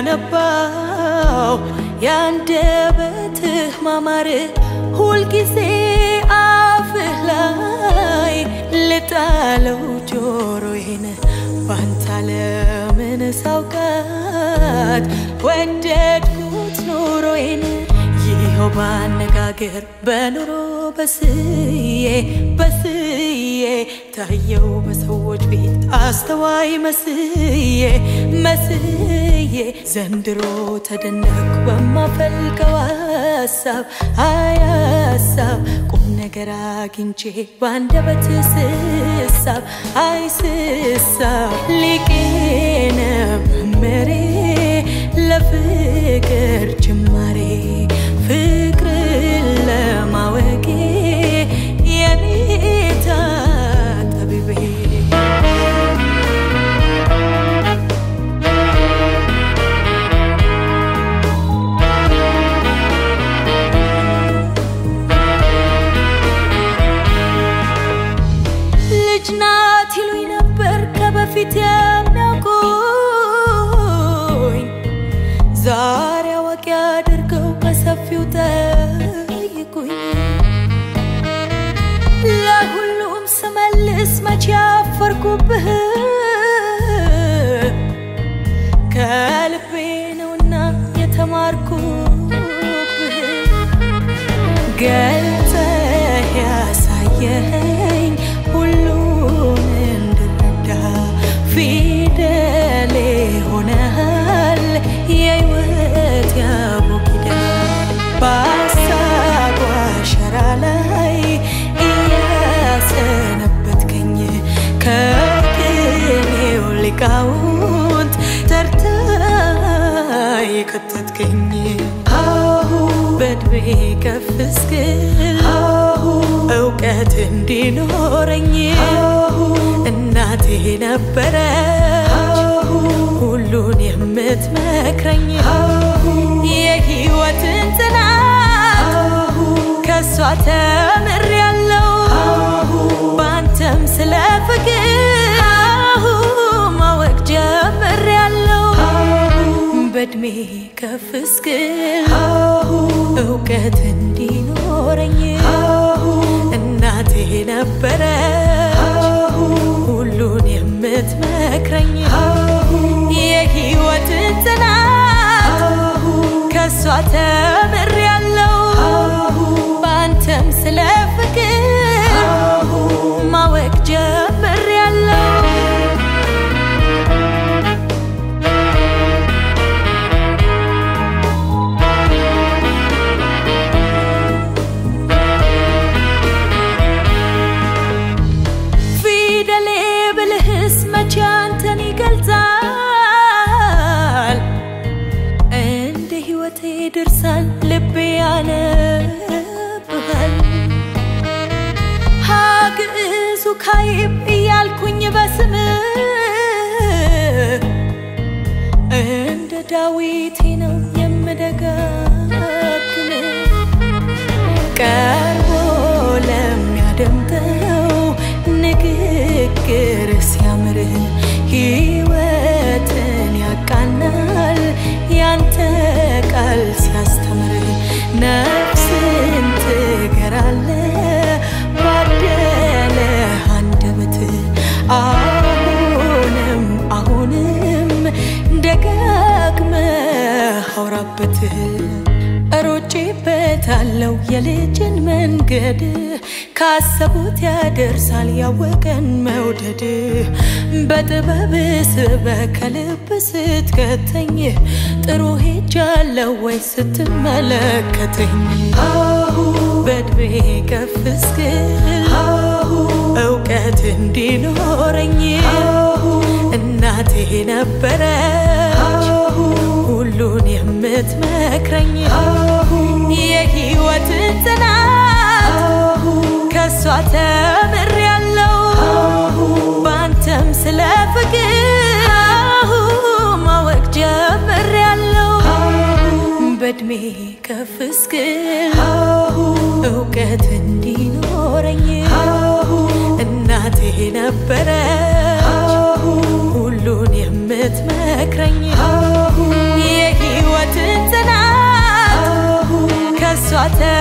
ገነባው የአንደበትህ ማማር ሁልጊዜ አፍህ ላይ ልጣለው ጆሮዬን ባንተ ለምን ሳውቃት ወደድኩት ኑሮዬን ይኸው ባነጋገር በኑሮ በስዬ በስዬ ታየው በሰዎች ቤት አስተዋይ መስዬ መስዬ ዘንድሮ ተደነኩ በማፈልቀው ሀሳብ አይ ሀሳብ ቁም ነገር አግኝቼ በአንደበት ስሳብ አይ ስሳብ ሊቄነ መመሬ ለፍቅር ጅማሬ ፍቅርን ለማወቄ የኔታ ጠቢቤ ልጅ ናት ይሉኝ ነበር ከበፊት የሚያውቁኝ ዛሬ አዋቂ አድርገው በሰፊው ጠይቁኝ ለሁሉም ስመልስ መቼ አፈርኩብህ ከልቤ ነውና የተማርኩብህ ገልጸህ ያሳየኸኝ ሁሉን እንድረዳ ፊደሌ ሆነሃል የሕይወት ያቦጊዳ በሀሳብ አሸራ ላይ እያሰነበትከኝ ከቅኔው ሊቃውንት ተርታ የከተትከኝ አሁ በእድሜ ከፍ እስክል አሁ እውቀት እንዲኖረኝ እናቴ ነበረች ሁሉን የምትመክረኝ የህይወትን ጽናት ከእሷ ተምሬያለሁ በአንተም ስለ ፍቅር ማወቅ ጀምሬያለሁ በእድሜ ከፍ እስክል እውቀት እንዲኖረኝ እናቴ ነበረች ሁሉን የምትመክረኝ የህይወትን ጽናት ከእሷ ተምሬያለሁ በአንተም ስለ ፍቅር ማወቅ ጀምሬያለሁ ፊደሌ ብልህስ መቼ አንተን ይገልጻል እንደ ህይወቴ ድርሳን ልቤ ያነብሃል ሀግዕዙ ካይብ እያልኩኝ በስም እንደ ዳዊቴ ነው የምደጋግም ቀርቦ ለሚያደምጠው ንግግር ሲያምር ህይወትን ያቃናል ያንተ ቃል ሲያስተምር ነፍስን ትገራለ ባደለ አንደበት አሁንም አሁንም ደጋግመህ አውራበት ሮጬበታለው የልጅን መንገድ ካሰቡት ያደርሳል ያወቀን መውደድ በጥበብ ስበ ከልብ ስትከተኝ ጥሩ ሄጃለው ወይ ስትመለከተኝ አሁ በእድሜ ከፍ እስክል እውቀት እንዲኖረኝ እናቴ ነበረች ሁሉን የምትመክረኝ የህይወትን ጽናት ከእሷ ተምሬያለሁ በአንተም ስለ ፍቅር ማወቅ ጀምሬያለሁ በእድሜ ከፍ እስክል እውቀት እንዲኖረኝ እናቴ ነበረች ሁሉን የምትመክረኝ አባተ